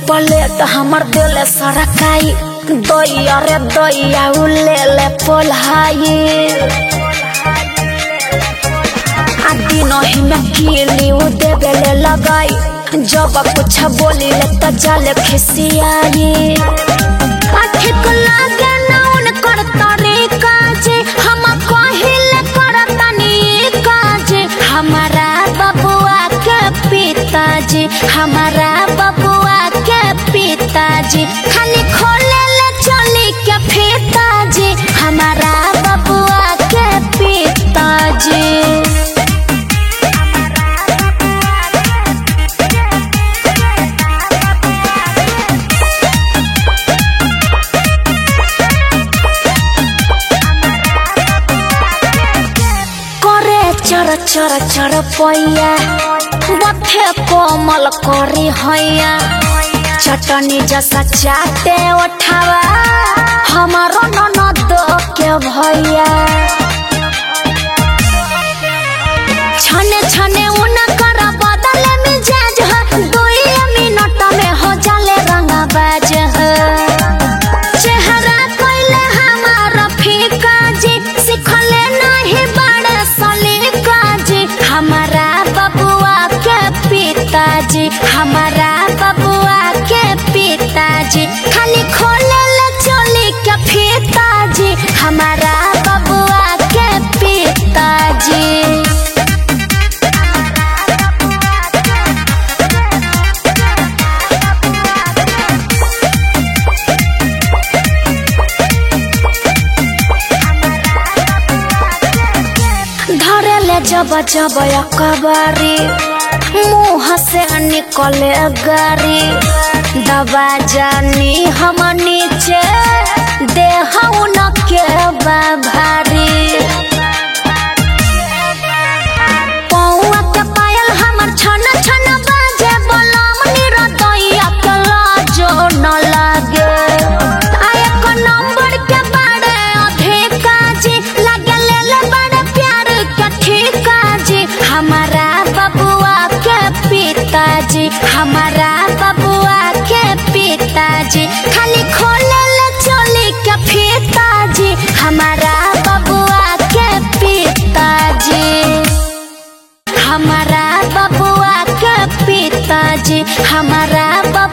पलेट हमर दिल सरकाई दैया रे दैया उ ले ले पोल्हाई आ दिनही में कीली उ देवे ले लगाई जब कुछ बोली ले त जाले खिसियाई आखिक लागे ना उनकर तरीका जे हम कहिले करतनी काज हमारा बबुआ के पिताजी हमारा बबुआ के पिताजी खाली खोले ले चली के पिताजी हमारा बबुआ के पिताजी करे चर चर चर पैया बथे कोमल करी हैया चटनी जैसा चाटे उठावा हमारो ननद के भैया छने छने उनकर बदले मिजाज ह दुई मिनट में हो जाले रंगाबाज ह चेहरा कोइले हमारा फीका जी सिखले नहीं बड़े सलीका जी हमारा बबुआ के पिताजी हमारा बबुआ के पिताजी खाली खोले ले चोली के फीताजी हमारा बबुआ के पिताजी धरेले जब जब अकबारी मुँह से निकले गारी दबा जानी हम नीचे देह उनके बाभारी पौआ के पायल हमर छन छन बाजे बलम निरतैया के लाजो न लागे आ एक नंबर के बारे अधिका जी लगे ले ले बड़े प्यार के ठीका जी हमारा बबुआ के पिताजी हमारा बबुआ के पिताजी खाली खोले ले चोली के फीताजी हमारा बबुआ के पिताजी हमारा बबुआ के पिताजी हमारा बबुआ